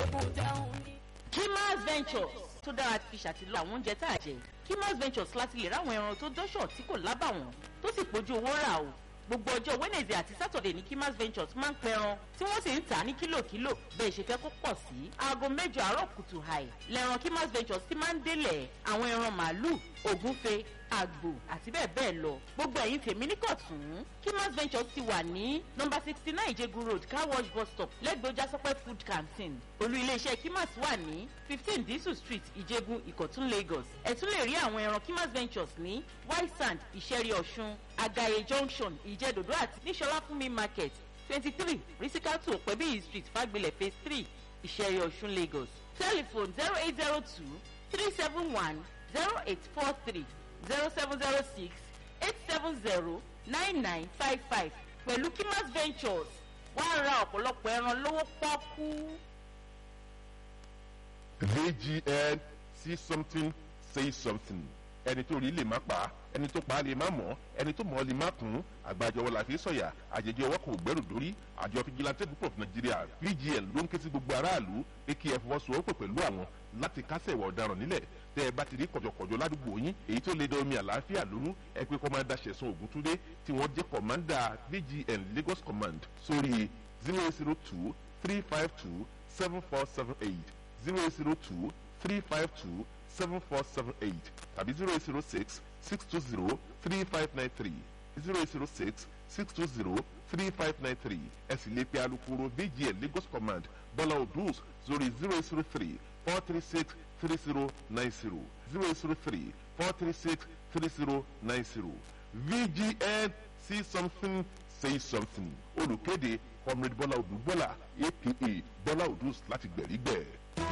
èbúté òun ni. Kimas Ventures tó dára fi ṣàtìlọ àwọn oúnjẹ tá a jẹ Kimas Ventures láti lè ráwọn ẹran tó dọ́ṣọ̀ tí kò lábàwọ́n tó sì pójú owó rà o gbogbo ọjọ́ Wednesday àti Saturday ní Kimas Ventures máa ń pẹran tí wọ́n sì ń tà á ní kílòkílò bẹ́ẹ̀ ṣe fẹ́ kó pọ̀ sí aago mẹ́jọ àárọ̀ kùtù hàì lẹ́ran Kimas Ventures ti máa ń délẹ̀ àwọn ẹran màálù ògúnfe àgbò àti bẹ́ẹ̀ bẹ́ẹ̀ lọ gbogbo ẹ̀yin tèmi ní kọ̀tún Kimas Ventures ti wà ní nọ́mbà sixty nine Ìjẹ̀gù road car wash bus stop lẹ́gbẹ̀ẹ́ Ojásọ́pẹ́ food canteen olú iléeṣẹ́ Kimas wà ní fifteen Disu street Ìjẹ̀gù Ìkọ̀tún Lagos ẹ tún lè rí àwọn ẹran Kimas Ventures ní white sand ìṣẹ́rí ọ̀ṣun agaye junction ìjẹ́dòdó àti níṣọlá fúnmi market twenty three risikatu òpẹ́bíyì street fagbilẹ̀ phase three ìṣẹ́rí ọ̀ṣun Lagos telephone zero eight zero two three seven one zero eight four three zero seven zero six eight seven zero nine nine five five pẹ̀lú Kimas Ventures wàá ra ọ̀pọ̀lọpọ̀ ẹran lówó pọ́kú. VGN see something say something ẹni tó rí lè má pa ẹni tó pa á lè má mọ̀ ẹni tó mọ̀ ọ́ lè má kún àgbàjọwọ́ la fi sọ̀yà àjẹjẹ ọwọ́ kan ò gbẹ́rù dórí àjọ fìjìláńtẹ́ púpọ̀ fún nàìjíríà VGN ló ń ké sí gbogbo aráàlú pé kí ẹ fọwọ́sowọ́pọ̀ pẹ̀lú àwọn láti kásẹ̀ ìwà ọ̀daràn nílẹ̀ tẹ́ ẹ bá ti rí kọ̀jọ̀kọ̀jọ̀ ládùúgbò yín èyí tó lè da omi àlàáfíà lónú ẹ pé kọ́mándà ṣẹ̀sán ògúntúndé tí wọ́n jẹ́ kọ̀mándà VGN Lagos Command sórí zero zero two three five two seven four seven eight zero zero two three five two seven four seven eight tàbí zero zero six six two zero three five nine three zero zero six six two zero three five nine three ẹ sì lè pe alukoro VGN Lagos Command Bọ́lá Odus sórí zero zero three four three six three zero nine zero zero zero three four three six three zero nine zero VGN see something say something olùkéde comrade Bọ́lá Odù Bọ́lá aka Bọ́lá Odus láti gbẹ̀rígbẹ̀.